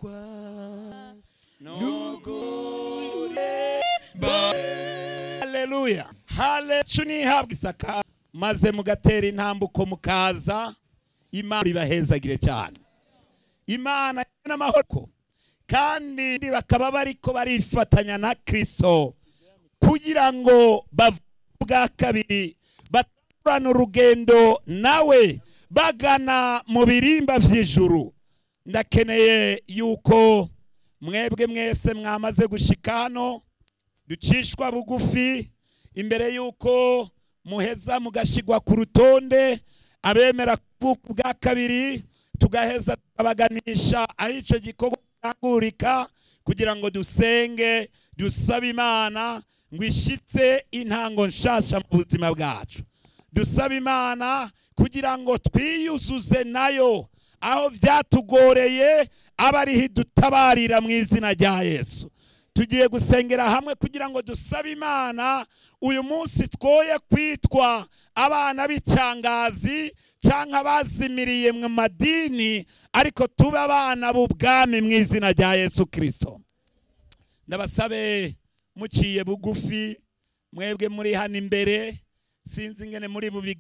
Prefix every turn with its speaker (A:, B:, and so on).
A: haleluya hale nihabwa isaka maze mugatera intambuko mukaza imana ibahezagire cyane imana n'amahoro kandi bakaba bariko barifatanya na kristo kugira ngo bavuge bwa kabiri baturane urugendo nawe bagana mu birimba vy'ijuru ndakeneye yuko mwebwe mwese mwamaze gushika hano ducishwa bugufi imbere yuko muheza mugashigwa ku rutonde abemera kuvuka bwa kabiri tugaheza tukabaganisha ari ico gikorwa kirangurika kugira ngo dusenge dusabe imana ngo ishitse intango nshasha mu buzima bwacu dusaba imana kugira ngo twiyuzuze nayo aho byatugoreye aba ariho idutabarira mu izina rya yesu tugiye gusengera hamwe kugira ngo dusabe imana uyu munsi twoye kwitwa abana b'icangazi cyangwa abazimiriye mu madini ariko tube abana b'ubwami mu izina rya yesu kirisito ndabasabe muciye bugufi mwebwe muri hano imbere sinzi ingene muri bubigenza